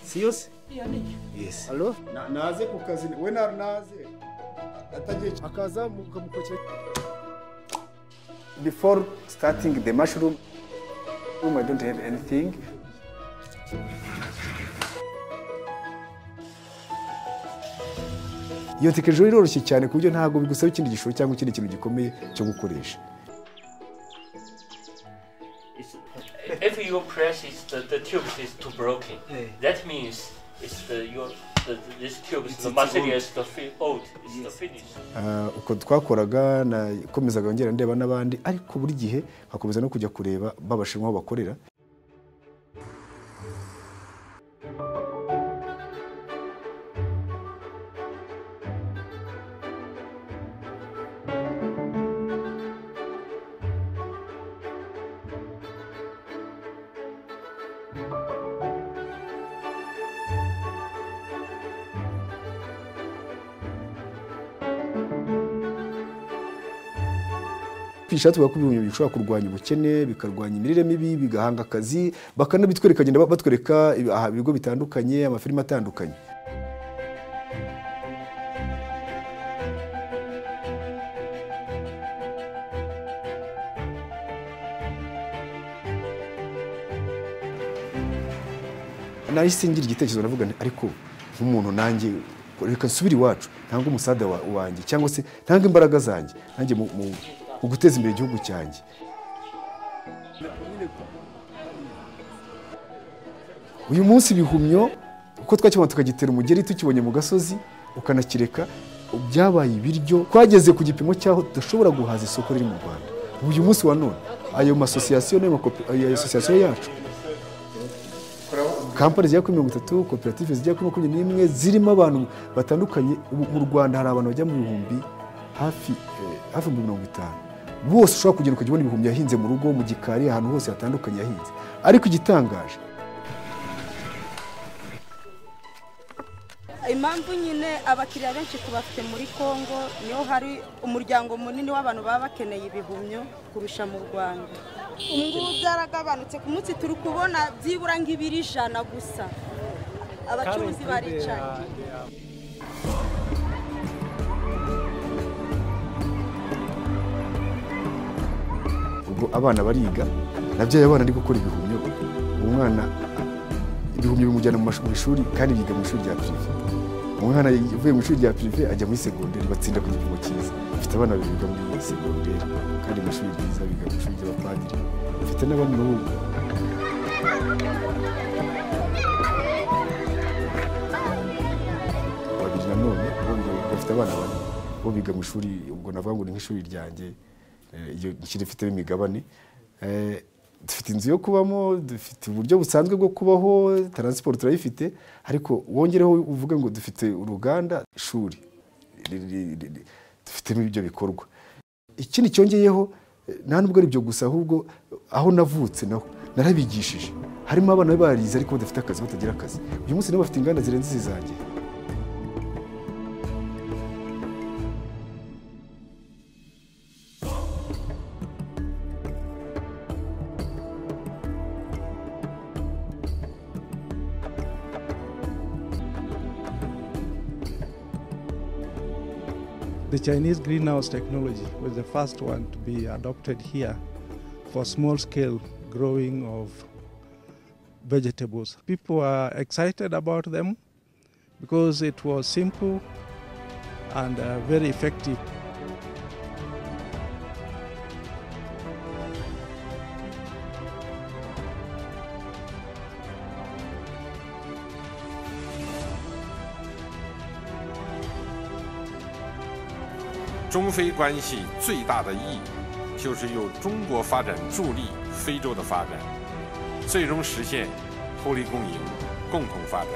si yose yesi Alo? Naze ku kazi we na naze atagiye akaza mukamukokera before starting the mushroom room I don't have anything iyo tike ejo iroroshye cyane ku buryo ntabwo bigusaba ikindi gishoro cyangwa ikindi kintu gikomeye cyo gukoresha It's- if you press is the, the tubes is too broken, Yeah. that means it's the your the, this tube is It's- the it's material old. is the fi- old, it's the finish. Ah, uko twakoraga nakomezaga ngera ndeba n'abandi ariko buri gihe nkakomeza no kujya kureba babashinwa aho bakorera ishati bavuga ko ibihumyo bishobora kurwanya ubukene bikarwanya imirire mibi bigahanga akazi bakanabitwereka bagenda ba- batwereka ibi- aha, ibigo bitandukanye amafilimi atandukanye nahise ngira igitekerezo navuga nti ariko nk'umuntu nanjye reka nsubire iwacu ntange umusada wa- wanjye cyangwa se ntange imbaraga zanjye nanjye mu, mu, mu guteza imbere igihugu cyanjye uyu munsi ibihumyo uko twakibona tukagitera umugeri tukibonye mu gasozi ukanakireka byabaye ibiryo twageze ku gipimo cy'aho tudashobora guhaza isoko riri mu rwanda uyu munsi wa none ayo masosiyasiyo n'ayo makope- ayo asosiyasiyo yacu kampani zigera kuri mirongo itatu koperative zigera kuri makumyabiri n'imwe zirimo abantu batandukanye ubu mu rwanda hari abantu bajya mu bihumbi hafi eh, hafi ibihumbi mirongo itanu bose ushobora kugenda ukajya ubona ibihumbi yahinze mu rugo mu gikari ahantu hose hatandukanye yahinze ariko igitangaje impamvu nyine abakiriya benshi tubafite muri congo niho hari umuryango munini w'abantu baba bakeneye ibihumyo kurusha mu rwanda ubungubu byaragabanutse ku munsi turi kubona byibura nk'ibiri ijana gusa abacuruzi baricaye ubwo abana bariga nabyaye abana ari gukora ibihumyo umwana ibihumyo bimujyana mu mash- mu ishuri kandi yiga mu ishuri rya pirive umwana uvuye mu ishuri rya pirive ajya muri segonderi batsinda ku gipimo cyiza mfite abana babiri biga muri segonderi kandi mu ishuri ryiza biga mu ishuri ry'abapadiri mfite n'abandi n'ubu babiri nanone bo biga- bafite abana bane bo biga mu ishuri ubwo navuga ngo ni nk'ishuri ryanjye eh, iyo nshyira ifitemo imigabane Eh, dufite inzu yo kubamo dufite uburyo busanzwe bwo kubaho taransiporo turayifite ariko wongereho uvuge ngo dufite uruganda ishuri ri- ri- ri- ri- dufitemo ibyo bikorwa ikindi cyongeyeho eh, nta nubwo ari ibyo gusa ahubwo aho navutse naho narabigishije harimo abana barize ariko badafite akazi batagira akazi uyu munsi nabo bafite inganda zirenze izizanjye The Chinese greenhouse technology was the first one to be adopted here for small scale growing of vegetables. People are excited about them because it was simple and uh, very effective. 中非关系最大的意义，就是由中国发展助力非洲的发展，最终实现互利共赢、共同发展。